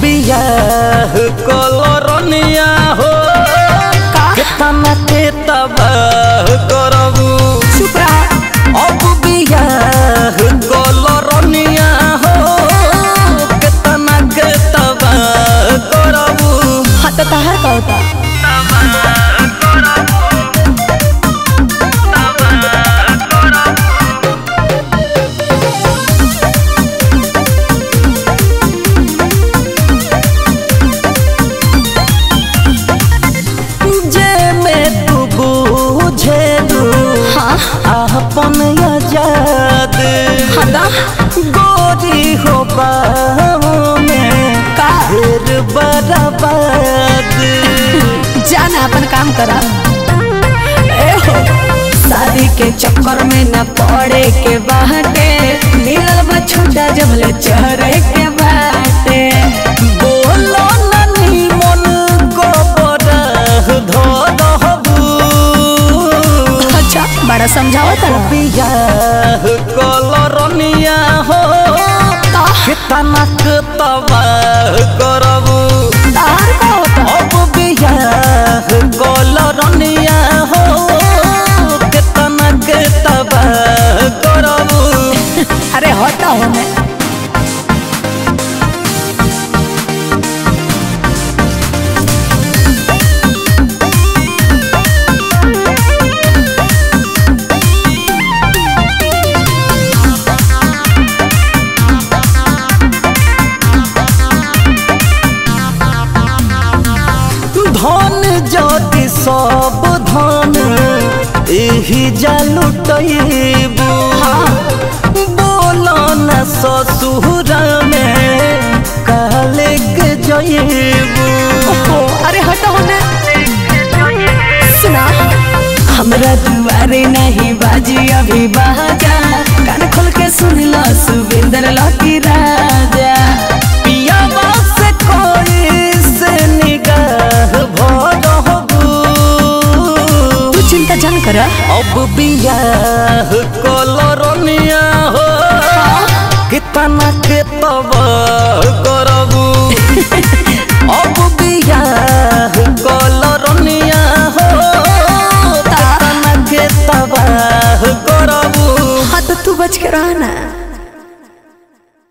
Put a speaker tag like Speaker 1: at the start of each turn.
Speaker 1: बियाह कलरनिया हो केतना के तबाह करबू
Speaker 2: चुप रहा
Speaker 1: अब बियाह कलरनिया हो केतना के तबाह करबू
Speaker 2: हाँ तो तहार का होता
Speaker 1: जे में तू बुझेलू
Speaker 2: हाँ
Speaker 1: अपन आजाद
Speaker 2: हदा
Speaker 1: गोरी हो बाहों में
Speaker 2: का
Speaker 1: फिर बर्बाद
Speaker 2: जाना अपन काम करा ए हो शादी के चक्कर में न पड़े के बाटे मिलल बा छोटा जबले चढ़े के बाटे
Speaker 1: बोलो ननी मन को बरह धरहबू
Speaker 2: अच्छा बड़ा समझावा तारा
Speaker 1: बियाह कलरनिया हो
Speaker 2: का
Speaker 1: कितना तबाह करबू
Speaker 2: तार का होता
Speaker 1: अब बियाह कलरनिया हो कितना के तबाह करबू
Speaker 2: अरे होता हो मैं
Speaker 1: धन ज्योति सब धन एही जालुटैबू बोलो न ससुर में काले के जैबू
Speaker 2: ओहो अरे हटा हो ना सुना हमरा दुआरे नहीं बाजी अभी बाजा कान खोल के सुन लो सुविंदर लकी राजा
Speaker 1: पियावा से कोई से निगाह भरहबू
Speaker 2: तू चिंता जान कर
Speaker 1: अब बियाह